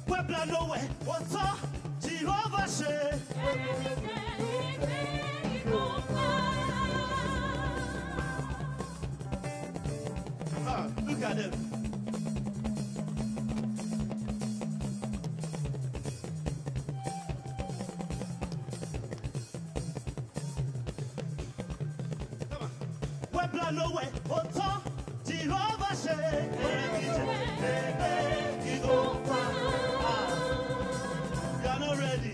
Puebla lówẹ̀ ó tọ́ Jehovah ṣe. Ah, look at them. Come on. Puebla lówẹ̀ ó tọ́ Jehovah ṣe. Ẹ̀rẹ̀ mi jẹ́ ẹ̀ẹ́ ìgò pa. Ah, You are not ready.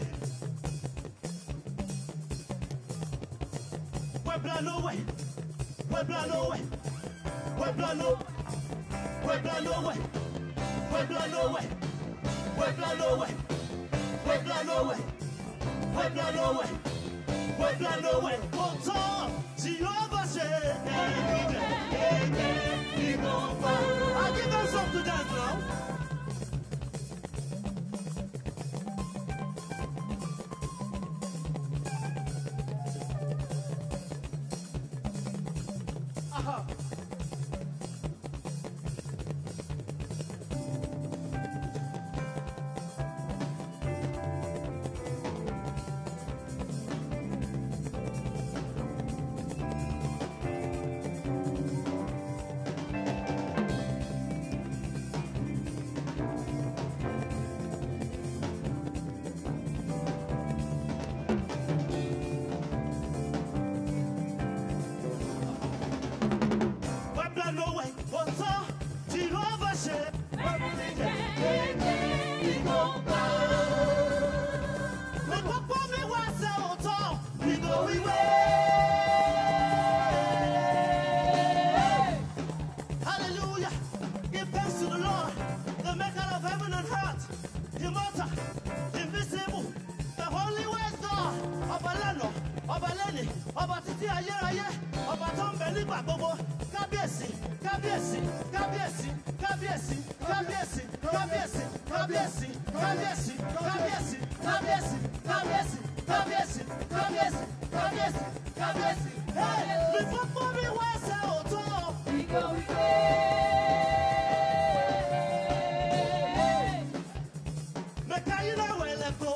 Puebla lówẹ̀ Puebla lówẹ̀ Puebla lówẹ̀ Puebla lówẹ̀ Puebla lówẹ̀ Puebla lówẹ̀ Puebla lówẹ̀ Puebla lówẹ̀ Puebla lówẹ̀ ó tọ́ Jehovah ṣe. Ẹ̀rẹ̀ mi jẹ́ ẹ̀ẹ́ ìgò pa. I give them something to dance now. Aha. Puebla lówẹ̀ ó tọ́ Jehovah ṣe. Ní gbogbo mi wá ṣe òótọ́, ìgò wíwé. Hallelujah. Give thanks to the Lord, the maker of heaven and earth, immortal, invisible, the holy wise God, ọba lánàá, ọba lẹ́nì, ọba títí ayérayé, ọba tó ń bẹ nígbà gbogbo. Kábíyèsí, kábíyèsí, kábíyèsí, kábíyèsí, kábíyèsí, kábíyèsí, kábíyèsí, kábíyèsí, kábíyèsí, kábíyèsí, kábíyèsí, kábíyèsí, kábíyèsí, kábíyèsí, kábíyèsí. Hey, mi fọ́fọ́ mi wá ṣe òótọ́. Mẹ̀ka yín náà wẹ̀ lẹ́kọ̀ọ́.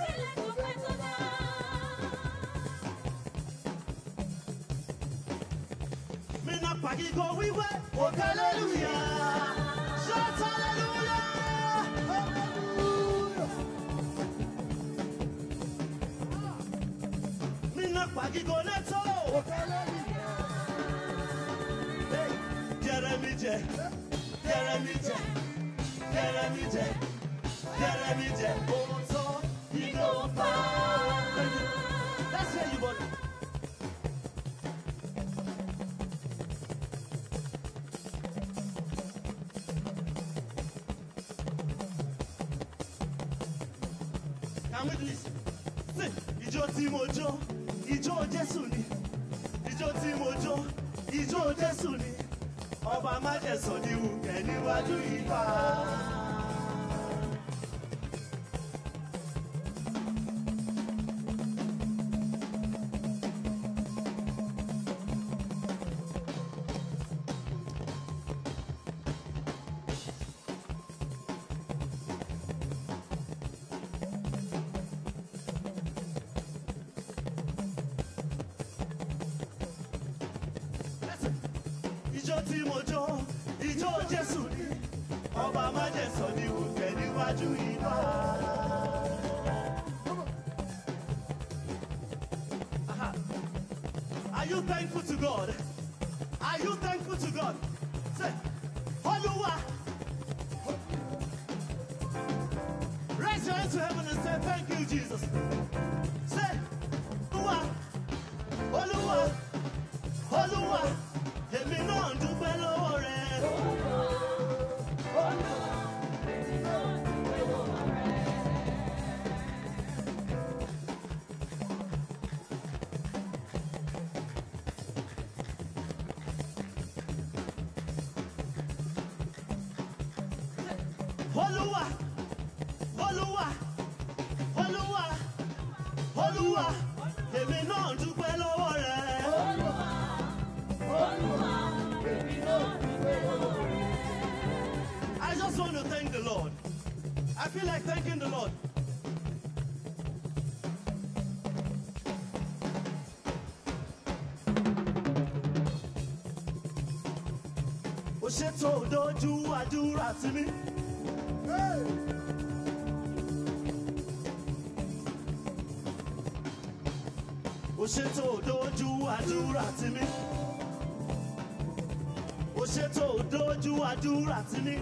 Mina pagigo wiwe, oh hallelujah. Shout hallelujah. Hallelujah. Mina pagigo neto, oh hallelujah. Hey, Jeremy J, Jeremy J, Jeremy J, Jeremy J. Oh, so he go far. That's where you want. Can we do this? Say, ijó tí mo jó, ijó Jésù ni. Ijó tí mo jó, ijó Jésù ni. Ọba májẹ̀sọ̀ ni wùkẹ́ níwájú ìfà. Listen. Ijó tí mo jó, ijó Jésù ni. Ọba májẹ̀sọ̀ ni wùkẹ́ níwájú ìfà. Aha. Are you thankful to God? Are you thankful to God? Say, Olúwa. Raise your hands to heaven and say, Thank you, Jesus. Say, Olúwa, Olúwa, Olúwa, èmi náà ń dúpẹ́ lọ́wọ́ rẹ̀. Olúwa, Olúwa, Olúwa, Olúwa, èmi náà ń dúpẹ́ lọ́wọ́ rẹ̀. I just want to thank the Lord. I feel like thanking the Lord. Ó ṣètò dojú àdúrà sí mi. Ó ṣètò dojú àdúrà sí mi. Ó ṣètò dojú àdúrà sí mi.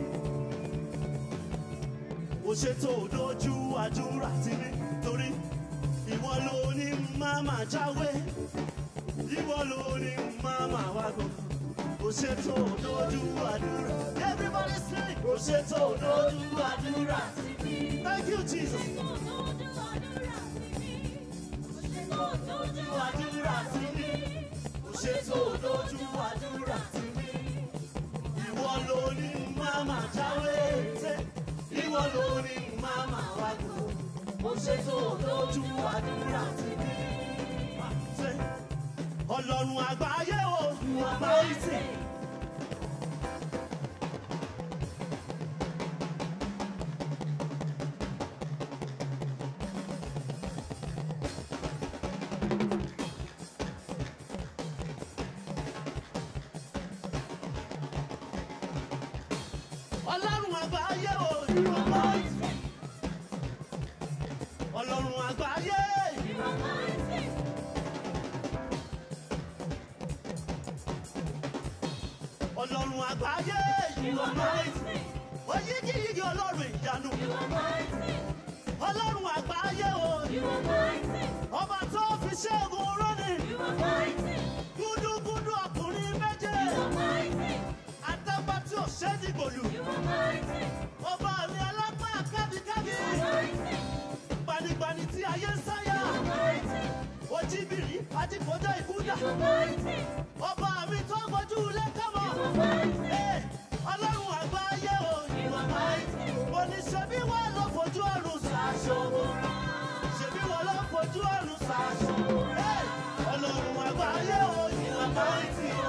Ó ṣètò dojú àdúrà sí mi. Torí ìwọ ló ní máma jáwé. Ìwọ ló ní máma wágò. Ó ṣètò dojú àdúrà. Everybody sing. Ó ṣètò dojú àdúrà sí mi. Thank you Jesus. Dojú àdúrà sí mi. Ó ṣètò dojú àdúrà sí mi. Ìwọ ló ní máma jáwé. Ṣé Ìwọ ló ní máma wágò. Ó ṣètò dojú àdúrà sí mi. Ṣé Ọlọ́run àgbáyé o, àgbáyé. Ọlọ́run àgbáyé o, àgbáyé. Ọlọ́run àgbáyé. Ọlọ́run àgbáyé. Oyígíyigì ọlọ́run ìyanu. Ọlọ́run àgbáyé o. Ọba tó fi ṣẹ́gun rọ́ni. Gúdúgúdú ọkùnrin méje. Àtàgbà tí ò ṣe é dìgbòlù. Ọba mi alápá kábíkábí. Gbanigbani tí ayé ń sáyà. Ojibiri àti kọjá ìkúdà. Ọba mi tó gbójú lẹ́kọ̀mọ́. Ee, Ọlọ́run àgbáyé o. Mo ní ṣebí wọ́n lọ fojú ọ̀run ṣàṣọ. Ṣebí wọ́n lọ fojú ọ̀run ṣàṣọ. Ee, Ọlọ́run àgbáyé o. Ìwàmáìtì o.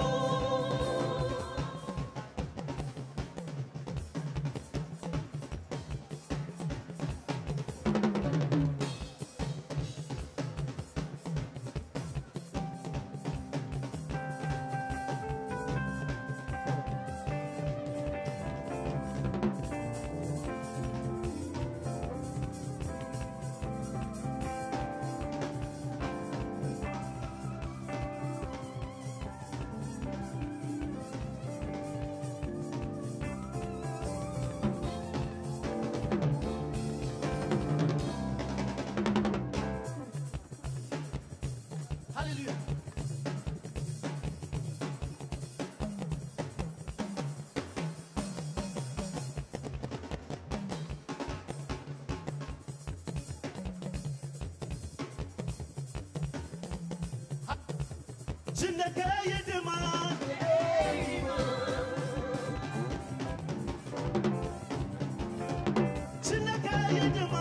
Hallelujah. Chineke yedema. Chineke yedema.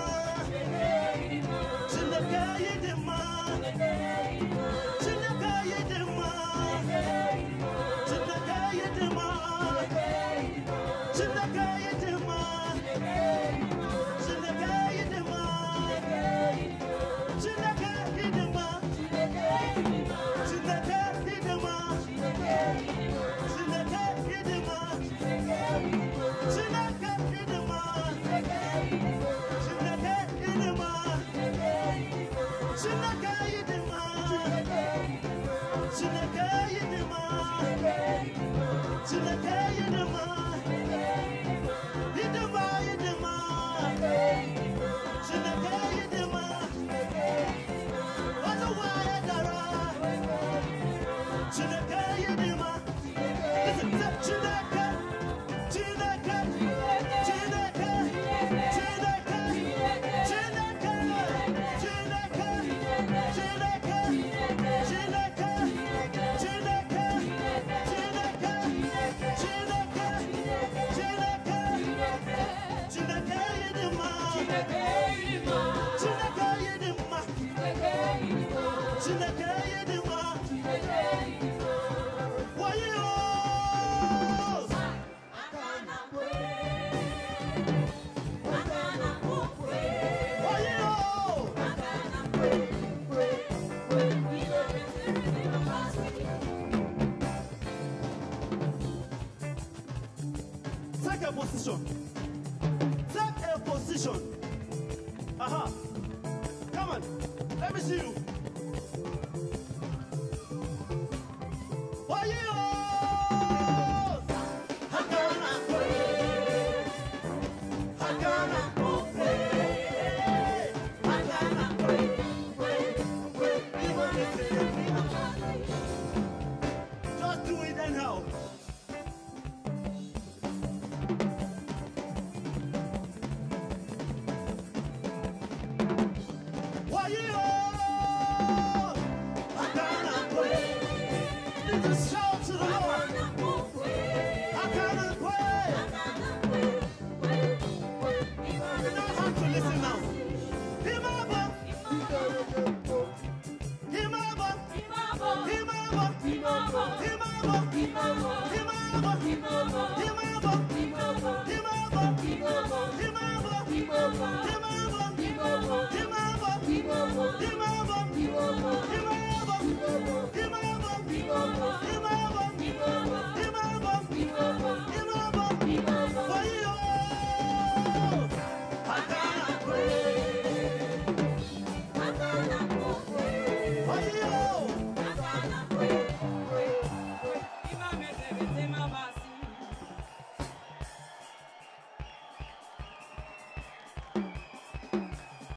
Chineke yedema. Chineke yedema. Chineke yedema. Chineke yedema. Chineke yedema. Chineke yedema. Chineke yedema. Chineke yedema. Chineke yedema. Chineke yedema. Chineke yedema. Chineke yedema. Chineke yedema. Yedema, yedema. a position. Take a position. Aha. Come on. Let me see you.